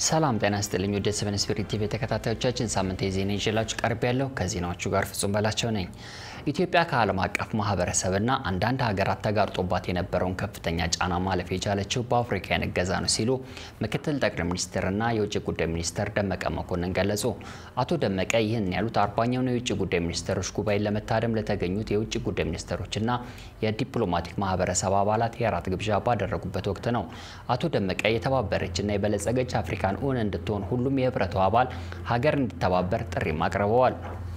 ሰላም ጤና ስጥልኝ። ወደ ሰቨን ስፒሪት ቲቪ ተከታታዮቻችን ሳምንት የዜና ይዤላችሁ ቀርብ ያለው ከዜናዎቹ ጋር ፍጹም በላቸው ነኝ። ኢትዮጵያ ከዓለም አቀፍ ማህበረሰብና አንዳንድ ሀገራት ተጋርጦባት የነበረውን ከፍተኛ ጫና ማለፍ የቻለችው በአፍሪካውያን እገዛ ነው ሲሉ ምክትል ጠቅላይ ሚኒስትርና የውጭ ጉዳይ ሚኒስትር ደመቀ መኮንን ገለጹ። አቶ ደመቀ ይህን ያሉት አርባኛውን የውጭ ጉዳይ ሚኒስትሮች ጉባኤን ለመታደም ለተገኙት የውጭ ጉዳይ ሚኒስትሮችና የዲፕሎማቲክ ማህበረሰብ አባላት የራት ግብዣ ባደረጉበት ወቅት ነው። አቶ ደመቀ የተባበረችና የበለጸገች አፍሪካን እውን እንድትሆን ሁሉም የህብረቱ አባል ሀገር እንዲተባበር ጥሪም አቅርበዋል።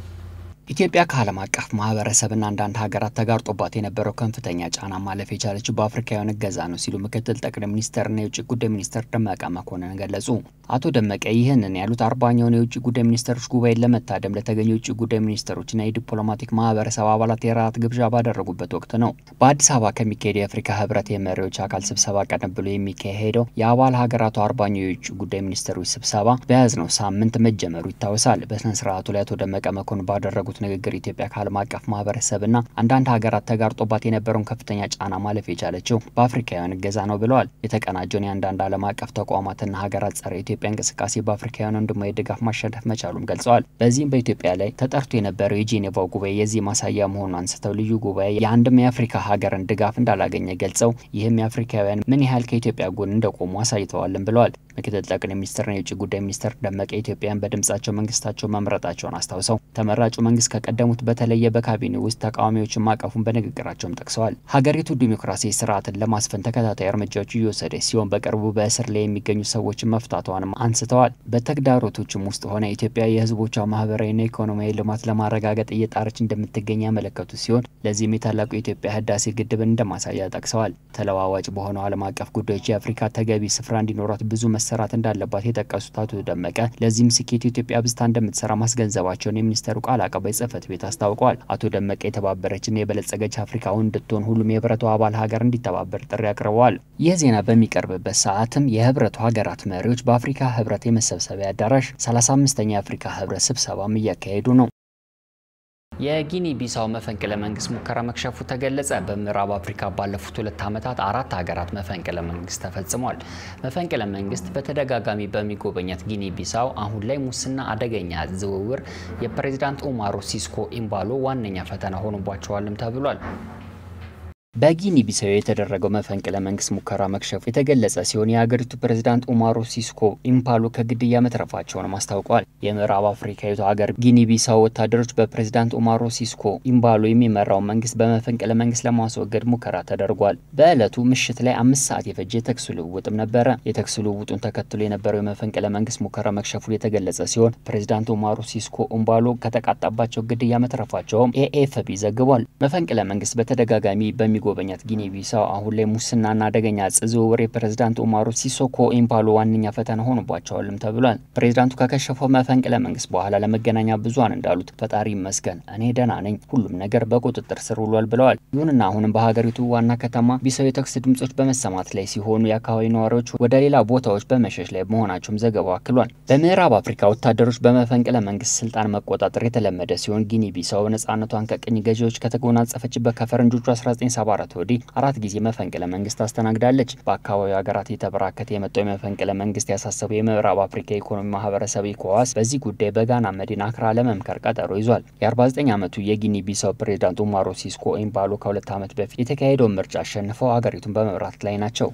ኢትዮጵያ ከዓለም አቀፍ ማህበረሰብና አንዳንድ ሀገራት ተጋርጦባት የነበረው ከፍተኛ ጫና ማለፍ የቻለችው በአፍሪካውያን እገዛ ነው ሲሉ ምክትል ጠቅላይ ሚኒስትርና የውጭ ጉዳይ ሚኒስትር ደመቀ መኮንን ገለጹ። አቶ ደመቀ ይህንን ያሉት አርባኛውን የውጭ ጉዳይ ሚኒስትሮች ጉባኤን ለመታደም ለተገኙ የውጭ ጉዳይ ሚኒስትሮችና የዲፕሎማቲክ ማህበረሰብ አባላት የራት ግብዣ ባደረጉበት ወቅት ነው። በአዲስ አበባ ከሚካሄደው የአፍሪካ ህብረት የመሪዎች አካል ስብሰባ ቀደም ብሎ የሚካሄደው የአባል ሀገራቱ አርባኛው የውጭ ጉዳይ ሚኒስትሮች ስብሰባ በያዝነው ሳምንት መጀመሩ ይታወሳል። በስነ ስርዓቱ ላይ አቶ ደመቀ መኮንን ባደረጉት ንግግር ኢትዮጵያ ከዓለም አቀፍ ማህበረሰብና አንዳንድ ሀገራት ተጋርጦባት የነበረውን ከፍተኛ ጫና ማለፍ የቻለችው በአፍሪካውያን እገዛ ነው ብለዋል። የተቀናጀውን የአንዳንድ ዓለም አቀፍ ተቋማትና ሀገራት ጸረ ኢትዮጵያ እንቅስቃሴ በአፍሪካውያን ወንድማዊ ድጋፍ ማሸነፍ መቻሉም ገልጸዋል። በዚህም በኢትዮጵያ ላይ ተጠርቶ የነበረው የጄኔቫው ጉባኤ የዚህ ማሳያ መሆኑን አንስተው ልዩ ጉባኤ የአንድም የአፍሪካ ሀገርን ድጋፍ እንዳላገኘ ገልጸው ይህም የአፍሪካውያን ምን ያህል ከኢትዮጵያ ጎን እንደቆሙ አሳይተዋልም ብለዋል። ምክትል ጠቅላይ ሚኒስትርና የውጭ ጉዳይ ሚኒስትር ደመቀ ኢትዮጵያን በድምጻቸው መንግስታቸው መምረጣቸውን አስታውሰው ተመራጩ መንግስት ከቀደሙት በተለየ በካቢኔ ውስጥ ተቃዋሚዎችን ማቀፉን በንግግራቸውም ጠቅሰዋል። ሀገሪቱ ዲሞክራሲ ስርዓትን ለማስፈን ተከታታይ እርምጃዎች እየወሰደች ሲሆን በቅርቡ በእስር ላይ የሚገኙ ሰዎችን መፍታቷንም አንስተዋል። በተግዳሮቶችም ውስጥ ሆነ ኢትዮጵያ የህዝቦቿ ማህበራዊና ኢኮኖሚያዊ ልማት ለማረጋገጥ እየጣረች እንደምትገኝ ያመለከቱ ሲሆን ለዚህም የታላቁ የኢትዮጵያ ህዳሴ ግድብን እንደማሳያ ጠቅሰዋል። ተለዋዋጭ በሆነው ዓለም አቀፍ ጉዳዮች የአፍሪካ ተገቢ ስፍራ እንዲኖራት ብዙ መሰራት እንዳለባት የጠቀሱት አቶ ደመቀ ለዚህም ስኬት ኢትዮጵያ ብዝታ እንደምትሰራ ማስገንዘባቸውን የሚኒስተሩ ቃል አቀባይ ጽህፈት ቤት አስታውቋል። አቶ ደመቀ የተባበረችና የበለጸገች አፍሪካውን እንድትሆን ሁሉም የህብረቱ አባል ሀገር እንዲተባበር ጥሪ አቅርበዋል። ይህ ዜና በሚቀርብበት ሰዓትም የህብረቱ ሀገራት መሪዎች በአፍሪካ ህብረት የመሰብሰቢያ አዳራሽ 35ኛ የአፍሪካ ህብረት ስብሰባም እያካሄዱ ነው። የጊኒ ቢሳው መፈንቅለ መንግስት ሙከራ መክሸፉ ተገለጸ። በምዕራብ አፍሪካ ባለፉት ሁለት ዓመታት አራት ሀገራት መፈንቅለ መንግስት ተፈጽሟል። መፈንቅለ መንግስት በተደጋጋሚ በሚጎበኛት ጊኒ ቢሳው አሁን ላይ ሙስና፣ አደገኛ ዝውውር፣ የፕሬዚዳንት ኡማሮ ሲስኮ ኢምባሎ ዋነኛ ፈተና ሆኖባቸዋልም ተብሏል። በጊኒ ቢሳው የተደረገው መፈንቅለ መንግስት ሙከራ መክሸፉ የተገለጸ ሲሆን የሀገሪቱ ፕሬዝዳንት ኡማሮ ሲስኮ ኢምፓሎ ከግድያ መትረፋቸውንም አስታውቋል። የምዕራብ አፍሪካዊቱ ሀገር ጊኒ ቢሳው ወታደሮች በፕሬዝዳንት ኡማሮ ሲስኮ ኢምባሎ የሚመራው መንግስት በመፈንቅለ መንግስት ለማስወገድ ሙከራ ተደርጓል። በዕለቱ ምሽት ላይ አምስት ሰዓት የፈጀ የተኩስ ልውውጥም ነበረ። የተኩስ ልውውጡን ተከትሎ የነበረው የመፈንቅለ መንግስት ሙከራ መክሸፉ የተገለጸ ሲሆን ፕሬዝዳንት ኡማሮ ሲስኮ ኢምባሎ ከተቃጣባቸው ግድያ መትረፋቸውም ኤኤፍፒ ዘግቧል። መፈንቅለ መንግስት በተደጋጋሚ በሚ ጎበኛት ጊኒ ቢሳው አሁን ላይ ሙስናና አደገኛ እጽ ዝውውር የፕሬዝዳንት ኡማሮ ሲሶኮ ኢምፓሎ ዋነኛ ፈተና ሆኖባቸዋልም ተብሏል። ፕሬዝዳንቱ ከከሸፈው መፈንቅለ መንግስት በኋላ ለመገናኛ ብዙሃን እንዳሉት ፈጣሪ ይመስገን እኔ ደህና ነኝ፣ ሁሉም ነገር በቁጥጥር ስር ውሏል ብለዋል። ይሁንና አሁንም በሀገሪቱ ዋና ከተማ ቢሳው የተኩስ ድምጾች በመሰማት ላይ ሲሆኑ የአካባቢ ነዋሪዎች ወደ ሌላ ቦታዎች በመሸሽ ላይ መሆናቸውም ዘገባው አክሏል። በምዕራብ አፍሪካ ወታደሮች በመፈንቅለ መንግስት ስልጣን መቆጣጠር የተለመደ ሲሆን ጊኒ ቢሳው ነጻነቷን ከቅኝ ገዢዎች ከተጎናጸፈችበት ከፈረንጆቹ 1974 ወዲህ አራት ጊዜ መፈንቅለ መንግስት አስተናግዳለች። በአካባቢው ሀገራት የተበራከተ የመጣው የመፈንቅለ መንግስት ያሳሰበው የምዕራብ አፍሪካ ኢኮኖሚ ማህበረሰብ ኢኮዋስ በዚህ ጉዳይ በጋና መዲና አክራ ለመምከር ቀጠሮ ይዟል። የ49 ዓመቱ የጊኒ ቢሳው ፕሬዝዳንት ኡማሮ ሲስኮ ኢምባሎ ከሁለት ዓመት በፊት የተካሄደውን ምርጫ አሸንፈው ሀገሪቱን በመምራት ላይ ናቸው።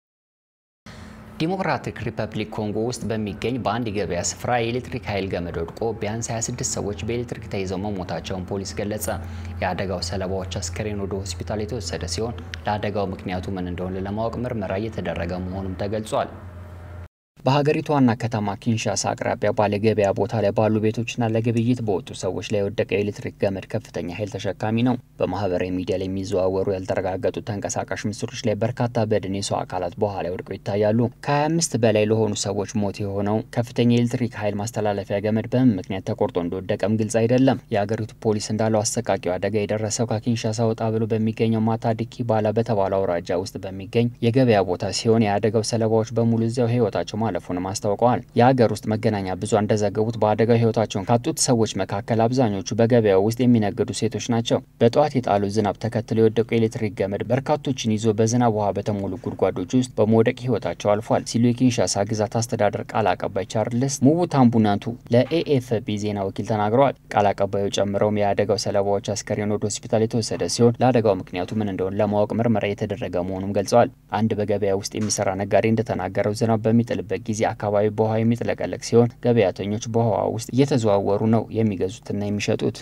ዲሞክራቲክ ሪፐብሊክ ኮንጎ ውስጥ በሚገኝ በአንድ የገበያ ስፍራ የኤሌክትሪክ ኃይል ገመድ ወድቆ ቢያንስ 26 ሰዎች በኤሌክትሪክ ተይዘው መሞታቸውን ፖሊስ ገለጸ። የአደጋው ሰለባዎች አስከሬን ወደ ሆስፒታል የተወሰደ ሲሆን ለአደጋው ምክንያቱ ምን እንደሆነ ለማወቅ ምርመራ እየተደረገ መሆኑም ተገልጿል። በሀገሪቱ ዋና ከተማ ኪንሻሳ አቅራቢያ ባለ ገበያ ቦታ ላይ ባሉ ቤቶችና ለግብይት በወጡ ሰዎች ላይ የወደቀ የኤሌክትሪክ ገመድ ከፍተኛ ኃይል ተሸካሚ ነው። በማህበራዊ ሚዲያ ላይ የሚዘዋወሩ ያልተረጋገጡ ተንቀሳቃሽ ምስሎች ላይ በርካታ በድን የሰው አካላት በኋላ ወድቀው ይታያሉ። ከ25 በላይ ለሆኑ ሰዎች ሞት የሆነው ከፍተኛ የኤሌክትሪክ ኃይል ማስተላለፊያ ገመድ በምን ምክንያት ተቆርጦ እንደወደቀም ግልጽ አይደለም። የሀገሪቱ ፖሊስ እንዳለው አሰቃቂው አደጋ የደረሰው ከኪንሻሳ ወጣ ብሎ በሚገኘው ማታዲኪ ባላ በተባለው አውራጃ ውስጥ በሚገኝ የገበያ ቦታ ሲሆን የአደጋው ሰለባዎች በሙሉ እዚያው ህይወታቸው ማለፉንም አስታውቀዋል። የሀገር ውስጥ መገናኛ ብዙሃን እንደዘገቡት በአደጋው ሕይወታቸውን ካጡት ሰዎች መካከል አብዛኞቹ በገበያው ውስጥ የሚነግዱ ሴቶች ናቸው። በጠዋት የጣሉ ዝናብ ተከትሎ የወደቁ የኤሌክትሪክ ገመድ በርካቶችን ይዞ በዝናብ ውሃ በተሞሉ ጉድጓዶች ውስጥ በመውደቅ ሕይወታቸው አልፏል ሲሉ የኪንሻሳ ግዛት አስተዳደር ቃል አቀባይ ቻርልስ ሙቡታምቡናንቱ ለኤኤፍፒ ዜና ወኪል ተናግረዋል። ቃል አቀባዩ ጨምረውም የአደጋው ሰለባዎች አስከሬን ወደ ሆስፒታል የተወሰደ ሲሆን ለአደጋው ምክንያቱ ምን እንደሆነ ለማወቅ ምርመራ የተደረገ መሆኑን ገልጸዋል። አንድ በገበያ ውስጥ የሚሰራ ነጋዴ እንደተናገረው ዝናብ በሚጥልበት ጊዜ አካባቢ በውሃ የሚጥለቀለቅ ሲሆን ገበያተኞች በውሃ ውስጥ እየተዘዋወሩ ነው የሚገዙትና የሚሸጡት።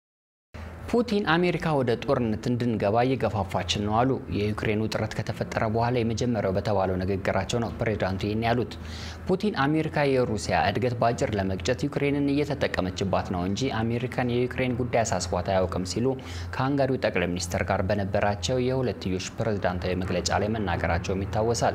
ፑቲን አሜሪካ ወደ ጦርነት እንድንገባ እየገፋፋችን ነው አሉ። የዩክሬን ውጥረት ከተፈጠረ በኋላ የመጀመሪያው በተባለው ንግግራቸው ነው ፕሬዚዳንቱ ይህን ያሉት። ፑቲን አሜሪካ የሩሲያ እድገት በአጭር ለመግጨት ዩክሬንን እየተጠቀመችባት ነው እንጂ አሜሪካን የዩክሬን ጉዳይ አሳስቧት አያውቅም ሲሉ ከሃንጋሪው ጠቅላይ ሚኒስትር ጋር በነበራቸው የሁለትዮሽ ፕሬዝዳንታዊ መግለጫ ላይ መናገራቸውም ይታወሳል።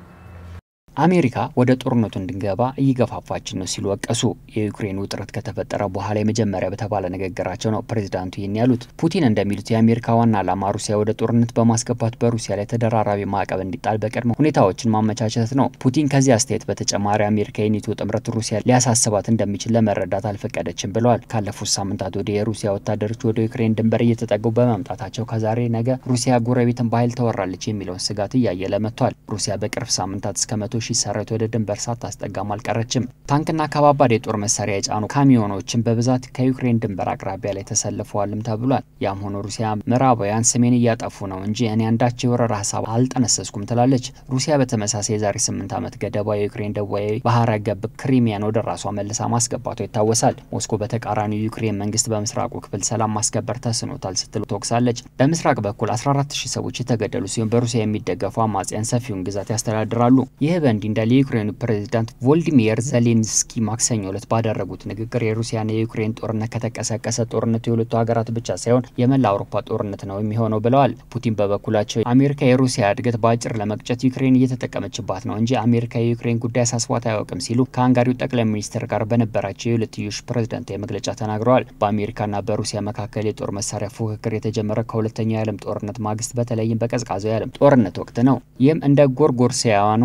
አሜሪካ ወደ ጦርነቱ እንድንገባ እየገፋፋችን ነው ሲሉ ወቀሱ። የዩክሬን ውጥረት ከተፈጠረ በኋላ የመጀመሪያ በተባለ ንግግራቸው ነው ፕሬዚዳንቱ ይህን ያሉት። ፑቲን እንደሚሉት የአሜሪካ ዋና ዓላማ ሩሲያ ወደ ጦርነት በማስገባት በሩሲያ ላይ ተደራራቢ ማዕቀብ እንዲጣል በቅድመ ሁኔታዎችን ማመቻቸት ነው። ፑቲን ከዚህ አስተያየት በተጨማሪ አሜሪካ የኔቶ ጥምረት ሩሲያ ሊያሳስባት እንደሚችል ለመረዳት አልፈቀደችም ብለዋል። ካለፉት ሳምንታት ወደ የሩሲያ ወታደሮች ወደ ዩክሬን ድንበር እየተጠጉ በመምጣታቸው ከዛሬ ነገ ሩሲያ ጎረቤትን በኃይል ተወራለች የሚለውን ስጋት እያየለ መጥቷል። ሩሲያ በቅርብ ሳምንታት እስከ መቶ ሺህ ሰራዊት ወደ ድንበር ሳታስጠጋም አልቀረችም። ታንክና ከባባድ የጦር መሳሪያ የጫኑ ካሚዮኖችን በብዛት ከዩክሬን ድንበር አቅራቢያ ላይ ተሰልፈዋልም ተብሏል። ያም ሆኖ ሩሲያ ምዕራባውያን ስሜን እያጠፉ ነው እንጂ እኔ አንዳች የወረራ ሀሳብ አልጠነሰስኩም ትላለች። ሩሲያ በተመሳሳይ የዛሬ ስምንት ዓመት ገደባ የዩክሬን ደቡባዊ ባህረ ገብ ክሪሚያን ወደ ራሷ መልሳ ማስገባቷ ይታወሳል። ሞስኮ በተቃራኒው ዩክሬን መንግስት በምስራቁ ክፍል ሰላም ማስከበር ተስኖታል ስትል ተወቅሳለች። በምስራቅ በኩል 14 ሺህ ሰዎች የተገደሉ ሲሆን በሩሲያ የሚደገፉ አማጽያን ሰፊውን ግዛት ያስተዳድራሉ። ይህ በእንዲህ እንዳለ የዩክሬኑ ፕሬዚዳንት ቮልዲሚር ዜሌንስኪ ማክሰኞ ዕለት ባደረጉት ንግግር የሩሲያና የዩክሬን ጦርነት ከተቀሰቀሰ ጦርነቱ የሁለቱ ሀገራት ብቻ ሳይሆን የመላ አውሮፓ ጦርነት ነው የሚሆነው ብለዋል። ፑቲን በበኩላቸው አሜሪካ የሩሲያ እድገት በአጭር ለመቅጨት ዩክሬን እየተጠቀመችባት ነው እንጂ አሜሪካ የዩክሬን ጉዳይ አሳስቧት አያውቅም ሲሉ ከሃንጋሪው ጠቅላይ ሚኒስትር ጋር በነበራቸው የሁለትዮሽ ፕሬዝዳንታዊ መግለጫ ተናግረዋል። በአሜሪካና በሩሲያ መካከል የጦር መሳሪያ ፉክክር የተጀመረ ከሁለተኛው የዓለም ጦርነት ማግስት በተለይም በቀዝቃዛው የዓለም ጦርነት ወቅት ነው። ይህም እንደ ጎርጎርሲያኑ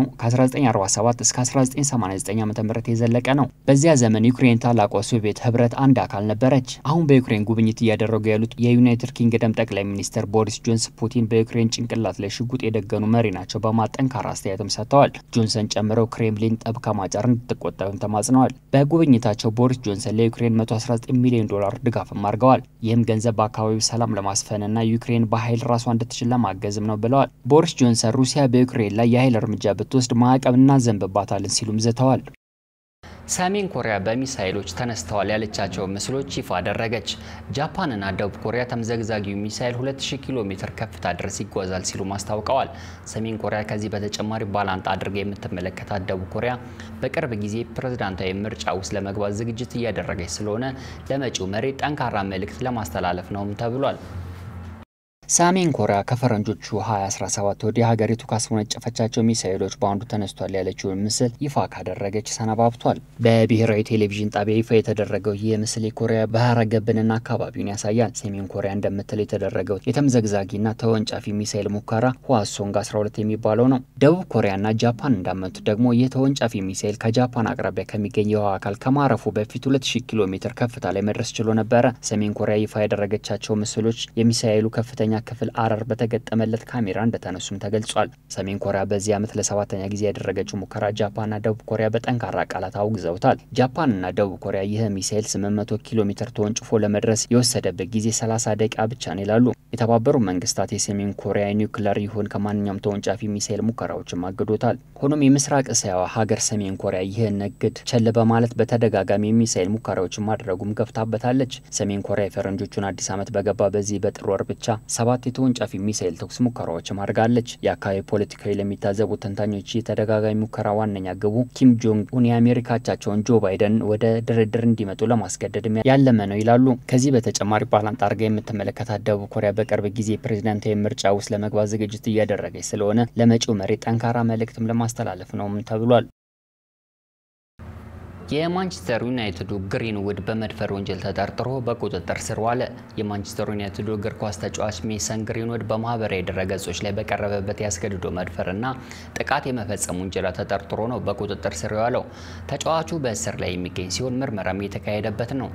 ከ1947 እስከ 1989 ዓ.ም የዘለቀ ነው። በዚያ ዘመን ዩክሬን ታላቋ ሶቪየት ህብረት አንድ አካል ነበረች። አሁን በዩክሬን ጉብኝት እያደረጉ ያሉት የዩናይትድ ኪንግደም ጠቅላይ ሚኒስትር ቦሪስ ጆንስ ፑቲን በዩክሬን ጭንቅላት ላይ ሽጉጥ የደገኑ መሪ ናቸው በማለት ጠንካራ አስተያየትም ሰጥተዋል። ጆንሰን ጨምረው ክሬምሊን ጠብ ከማጫር እንድትቆጠብም ተማጽነዋል። በጉብኝታቸው ቦሪስ ጆንሰን ለዩክሬን 119 ሚሊዮን ዶላር ድጋፍም አድርገዋል። ይህም ገንዘብ በአካባቢው ሰላም ለማስፈንና ዩክሬን በኃይል ራሷ እንድትችል ለማገዝም ነው ብለዋል። ቦሪስ ጆንሰን ሩሲያ በዩክሬን ላይ የኃይል እርምጃ ብትወስድ ማዕቀብ እናዘንብባታለን ሲሉም ዝተዋል። ሰሜን ኮሪያ በሚሳይሎች ተነስተዋል ያለቻቸው ምስሎች ይፋ አደረገች። ጃፓንና ደቡብ ኮሪያ ተምዘግዛጊው ሚሳይል 2000 ኪሎ ሜትር ከፍታ ድረስ ይጓዛል ሲሉ ማስታውቀዋል። ሰሜን ኮሪያ ከዚህ በተጨማሪ ባላንጣ አድርጋ የምትመለከታት ደቡብ ኮሪያ በቅርብ ጊዜ ፕሬዝዳንታዊ ምርጫ ውስጥ ለመግባት ዝግጅት እያደረገች ስለሆነ ለመጪው መሪ ጠንካራ መልእክት ለማስተላለፍ ነውም ተብሏል። ሰሜን ኮሪያ ከፈረንጆቹ 2017 ወዲህ ሀገሪቱ ካስወነጨፈቻቸው ሚሳኤሎች በአንዱ ተነስቷል ያለችውን ምስል ይፋ ካደረገች ሰነባብቷል። በብሔራዊ ቴሌቪዥን ጣቢያ ይፋ የተደረገው ይህ ምስል የኮሪያ ባህረ ገብንና አካባቢውን ያሳያል። ሰሜን ኮሪያ እንደምትል የተደረገው የተምዘግዛጊና ተወንጫፊ ሚሳኤል ሙከራ ህዋሶንግ 12 የሚባለው ነው። ደቡብ ኮሪያና ጃፓን እንዳመቱት ደግሞ ይህ ተወንጫፊ ሚሳኤል ከጃፓን አቅራቢያ ከሚገኝ የውሃ አካል ከማረፉ በፊት 2000 ኪሎ ሜትር ከፍታ ላይ መድረስ ችሎ ነበረ። ሰሜን ኮሪያ ይፋ ያደረገቻቸው ምስሎች የሚሳኤሉ ከፍተኛ ክፍል አረር በተገጠመለት ካሜራ እንደተነሱም ተገልጿል። ሰሜን ኮሪያ በዚህ ዓመት ለሰባተኛ ጊዜ ያደረገችው ሙከራ ጃፓንና ደቡብ ኮሪያ በጠንካራ ቃላት አውግዘውታል። ጃፓንና ደቡብ ኮሪያ ይህ ሚሳኤል 800 ኪሎ ሜትር ተወንጭፎ ለመድረስ የወሰደበት ጊዜ 30 ደቂቃ ብቻ ነው ይላሉ። የተባበሩ መንግስታት የሰሜን ኮሪያ ኒውክለር ይሁን ከማንኛውም ተወንጫፊ ሚሳኤል ሙከራዎችም አግዶታል። ሆኖም የምስራቅ እስያዋ ሀገር ሰሜን ኮሪያ ይህን እግድ ቸል በማለት በተደጋጋሚ የሚሳኤል ሙከራዎችን ማድረጉም ገፍታበታለች። ሰሜን ኮሪያ የፈረንጆቹን አዲስ ዓመት በገባ በዚህ በጥር ወር ብቻ ሰባት የተወንጫፊ ሚሳኤል ተኩስ ሙከራዎችም አድርጋለች። የአካባቢ ፖለቲካዊ ለሚታዘቡ ተንታኞች የተደጋጋሚ ሙከራ ዋነኛ ግቡ ኪም ጆንግ ኡን የአሜሪካ አቻቸውን ጆ ባይደን ወደ ድርድር እንዲመጡ ለማስገደድ ያለመ ነው ይላሉ። ከዚህ በተጨማሪ ባላንጣ አድርጋ የምትመለከታት ደቡብ ኮሪያ በቅርብ ጊዜ ፕሬዚዳንታዊ ምርጫ ውስጥ ለመግባት ዝግጅት እያደረገች ስለሆነ ለመጪው መሪ ጠንካራ መልእክትም ለማስተላለፍ ነውም ተብሏል። የማንቸስተር ዩናይትዱ ግሪንውድ በመድፈር ወንጀል ተጠርጥሮ በቁጥጥር ስር ዋለ። የማንቸስተር ዩናይትዱ እግር ኳስ ተጫዋች ሜሰን ግሪንውድ በማህበራዊ ድረገጾች ላይ በቀረበበት ያስገድዶ መድፈርና ጥቃት የመፈጸም ውንጀላ ተጠርጥሮ ነው በቁጥጥር ስር የዋለው። ተጫዋቹ በእስር ላይ የሚገኝ ሲሆን ምርመራም የተካሄደበት ነው።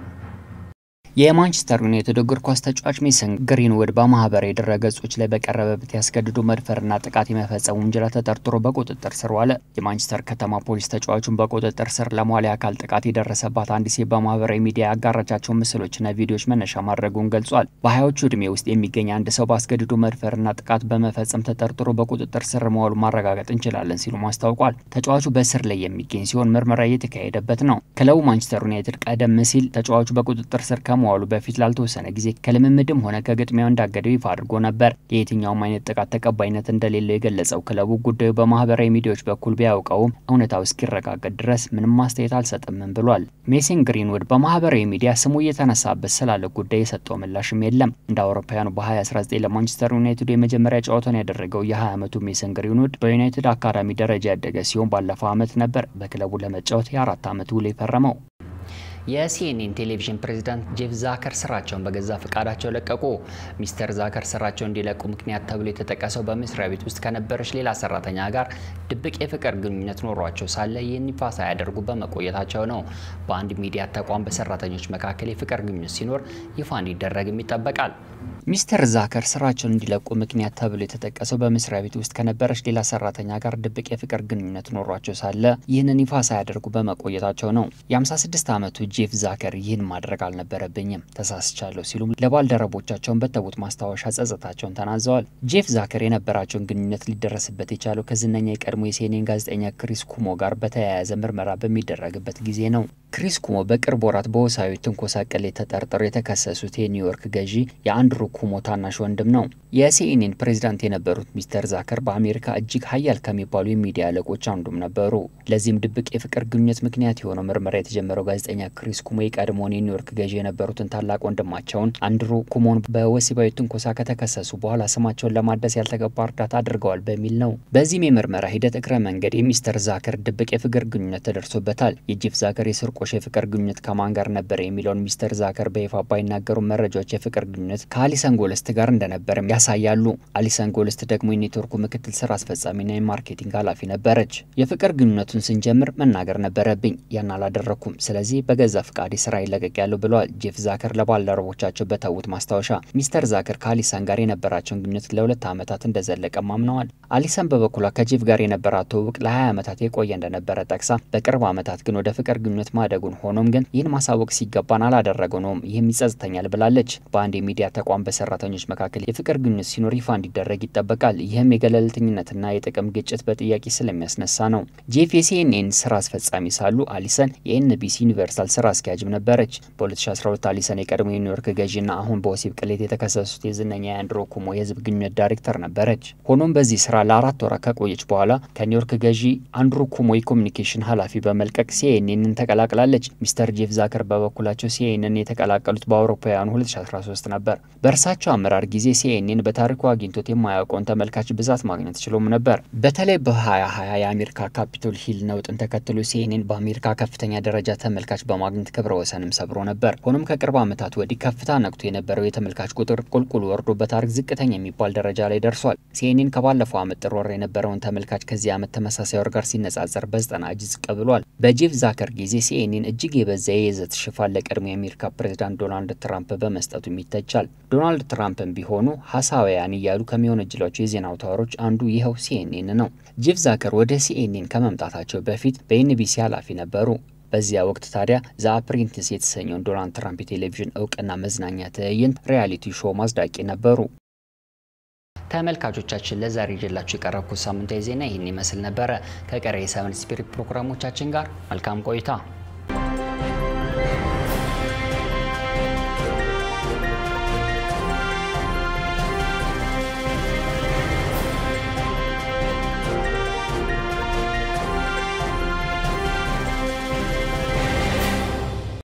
የማንቸስተር ዩናይትድ እግር ኳስ ተጫዋች ሜሰን ግሪንውድ በማህበራዊ ድረገጾች ላይ በቀረበበት ያስገድዶ መድፈርና ጥቃት የመፈጸም ውንጀላ ተጠርጥሮ በቁጥጥር ስር ዋለ። የማንቸስተር ከተማ ፖሊስ ተጫዋቹን በቁጥጥር ስር ለመዋል የአካል ጥቃት የደረሰባት አንድ ሴት በማህበራዊ ሚዲያ ያጋራቻቸው ምስሎችና ቪዲዮዎች መነሻ ማድረጉን ገልጿል። በሀያዎቹ ዕድሜ ውስጥ የሚገኝ አንድ ሰው በአስገድዶ መድፈርና ጥቃት በመፈጸም ተጠርጥሮ በቁጥጥር ስር መዋሉ ማረጋገጥ እንችላለን ሲሉም አስታውቋል። ተጫዋቹ በእስር ላይ የሚገኝ ሲሆን ምርመራ እየተካሄደበት ነው። ክለቡ ማንቸስተር ዩናይትድ ቀደም ሲል ተጫዋቹ በቁጥጥር ስር ከመ ዋሉ በፊት ላልተወሰነ ጊዜ ከልምምድም ሆነ ከግጥሚያው እንዳገደው ይፋ አድርጎ ነበር። የየትኛውም አይነት ጥቃት ተቀባይነት እንደሌለው የገለጸው ክለቡ ጉዳዩ በማህበራዊ ሚዲያዎች በኩል ቢያውቀውም እውነታው እስኪረጋገጥ ድረስ ምንም ማስተያየት አልሰጥምም ብሏል። ሜሰን ግሪንውድ በማህበራዊ ሚዲያ ስሙ እየተነሳበት ስላለ ጉዳይ የሰጠው ምላሽም የለም። እንደ አውሮፓውያኑ በ2019 ለማንቸስተር ዩናይትድ የመጀመሪያ ጨዋታውን ያደረገው የ20 ዓመቱ ሜሰን ግሪንውድ በዩናይትድ አካዳሚ ደረጃ ያደገ ሲሆን ባለፈው ዓመት ነበር በክለቡ ለመጫወት የአራት ዓመት ውል የፈረመው። የሲኤንኤን ቴሌቪዥን ፕሬዝዳንት ጄፍ ዛከር ስራቸውን በገዛ ፈቃዳቸው ለቀቁ። ሚስተር ዛከር ስራቸውን እንዲለቁ ምክንያት ተብሎ የተጠቀሰው በመስሪያ ቤት ውስጥ ከነበረች ሌላ ሰራተኛ ጋር ድብቅ የፍቅር ግንኙነት ኖሯቸው ሳለ ይህን ይፋ ሳያደርጉ በመቆየታቸው ነው። በአንድ ሚዲያ ተቋም በሰራተኞች መካከል የፍቅር ግንኙነት ሲኖር ይፋ እንዲደረግም ይጠበቃል። ሚስተር ዛከር ስራቸውን እንዲለቁ ምክንያት ተብሎ የተጠቀሰው በመስሪያ ቤት ውስጥ ከነበረች ሌላ ሰራተኛ ጋር ድብቅ የፍቅር ግንኙነት ኖሯቸው ሳለ ይህንን ይፋ ሳያደርጉ በመቆየታቸው ነው። የ56 ዓመቱ ጄፍ ዛከር ይህን ማድረግ አልነበረብኝም፣ ተሳስቻለሁ ሲሉም ለባልደረቦቻቸውን በተዉት ማስታወሻ ጸጸታቸውን ተናዘዋል። ጄፍ ዛከር የነበራቸውን ግንኙነት ሊደረስበት የቻለው ከዝነኛ የቀድሞ የሲኤንኤን ጋዜጠኛ ክሪስ ኩሞ ጋር በተያያዘ ምርመራ በሚደረግበት ጊዜ ነው። ክሪስ ኩሞ በቅርብ ወራት በወሲባዊ ትንኮሳ ቅሌት ተጠርጥረው የተከሰሱት የኒውዮርክ ገዢ የአንድሩ ኩሞ ታናሽ ወንድም ነው። የሲኤንኤን ፕሬዚዳንት የነበሩት ሚስተር ዛከር በአሜሪካ እጅግ ሀያል ከሚባሉ የሚዲያ አለቆች አንዱም ነበሩ። ለዚህም ድብቅ የፍቅር ግንኙነት ምክንያት የሆነው ምርመራ የተጀመረው ጋዜጠኛ ክሪስ ኩሞ የቀድሞውን የኒውዮርክ ገዢ የነበሩትን ታላቅ ወንድማቸውን አንድሩ ኩሞን በወሲባዊ ትንኮሳ ከተከሰሱ በኋላ ስማቸውን ለማደስ ያልተገባ እርዳታ አድርገዋል በሚል ነው። በዚህም የምርመራ ሂደት እግረ መንገድ የሚስተር ዛከር ድብቅ የፍቅር ግንኙነት ተደርሶበታል። የጄፍ ዛከር የስርቆሽ የፍቅር ግንኙነት ከማን ጋር ነበረ የሚለውን ሚስተር ዛከር በይፋ ባይናገሩ መረጃዎች የፍቅር ግንኙነት ከአሊሰን ጎልስት ጋር እንደነበረም ያሳያሉ። አሊሰን ጎልስት ደግሞ የኔትወርኩ ምክትል ስራ አስፈጻሚና የማርኬቲንግ ኃላፊ ነበረች። የፍቅር ግንኙነቱን ስንጀምር መናገር ነበረብኝ፣ ያን አላደረግኩም። ስለዚህ በገዛ ፍቃዴ ስራ ይለቀቅ ያለው ብለዋል ጄፍ ዛከር ለባልደረቦቻቸው በተዉት ማስታወሻ። ሚስተር ዛከር ከአሊሰን ጋር የነበራቸውን ግንኙነት ለሁለት ዓመታት እንደዘለቀም አምነዋል። አሊሰን በበኩሏ ከጄፍ ጋር የነበራት ትውውቅ ለ20 ዓመታት የቆየ እንደነበረ ጠቅሳ በቅርብ ዓመታት ግን ወደ ፍቅር ግንኙነት ማደጉን ሆኖም ግን ይህን ማሳወቅ ሲገባን አላደረገው ነውም ይህም ይጸጽተኛል ብላለች። በአንድ የሚዲያ ተቋም በሰራተኞች መካከል የፍቅር ግንኙነት ሲኖር ይፋ እንዲደረግ ይጠበቃል። ይህም የገለልተኝነትና የጥቅም ግጭት በጥያቄ ስለሚያስነሳ ነው። ጄፍ የሲኤንኤን ስራ አስፈጻሚ ሳሉ አሊሰን የኤንቢሲ ዩኒቨርሳል ስራ አስኪያጅም ነበረች። በ2012 አሊሰን የቀድሞ የኒውዮርክ ገዢና አሁን በወሲብ ቅሌት የተከሰሱት የዝነኛ የአንድሮ ኩሞ የህዝብ ግንኙነት ዳይሬክተር ነበረች። ሆኖም በዚህ ስራ ለአራት ወራት ከቆየች በኋላ ከኒውዮርክ ገዢ አንድሩ ኩሞ የኮሚኒኬሽን ኃላፊ በመልቀቅ ሲኤንኤንን ተቀላቅላለች። ሚስተር ጄፍ ዛከር በበኩላቸው ሲኤንኤን የተቀላቀሉት በአውሮፓውያኑ 2013 ነበር። በእርሳቸው አመራር ጊዜ ሲኤንኤን በታሪኩ አግኝቶት የማያውቀውን ተመልካች ብዛት ማግኘት ችሎም ነበር። በተለይ በ2020 የአሜሪካ ካፒቶል ሂል ነውጥን ተከትሎ ሲኤንኤን በአሜሪካ ከፍተኛ ደረጃ ተመልካች በማግኘት ክብረ ወሰንም ሰብሮ ነበር። ሆኖም ከቅርብ ዓመታት ወዲህ ከፍታ ነቅቶ የነበረው የተመልካች ቁጥር ቁልቁል ወርዶ በታሪክ ዝቅተኛ የሚባል ደረጃ ላይ ደርሷል። ሲኤንኤን ከባለፈው ዓመት ጥር ወር የነበረውን ተመልካች ከዚህ ዓመት ተመሳሳይ ወር ጋር ሲነጻጸር በዘጠና እጅ ዝቅ ብሏል። በጄፍ ዛከር ጊዜ ሲኤንኤን እጅግ የበዛ የይዘት ሽፋን ለቀድሞ የአሜሪካ ፕሬዚዳንት ዶናልድ ትራምፕ በመስጠቱም ይተቻል። ዶናልድ ትራምፕን ቢሆኑ ሀሳውያን እያሉ ከሚወነጅሏቸው የዜና አውታሮች አንዱ ይኸው ሲኤንኤን ነው። ጄፍ ዛከር ወደ ሲኤንኤን ከመምጣታቸው በፊት በኤንቢሲ ኃላፊ ነበሩ። በዚያ ወቅት ታዲያ ዘ አፕሬንቲስ የተሰኘውን ዶናልድ ትራምፕ የቴሌቪዥን እውቅና መዝናኛ ትዕይንት ሪያሊቲ ሾው ማጽዳቂ ነበሩ። ተመልካቾቻችን ለዛሬ ይዤላችሁ የቀረብኩት ሳምንታዊ ዜና ይህን ይመስል ነበረ። ከቀሪ የሰቨን ስፒሪት ፕሮግራሞቻችን ጋር መልካም ቆይታ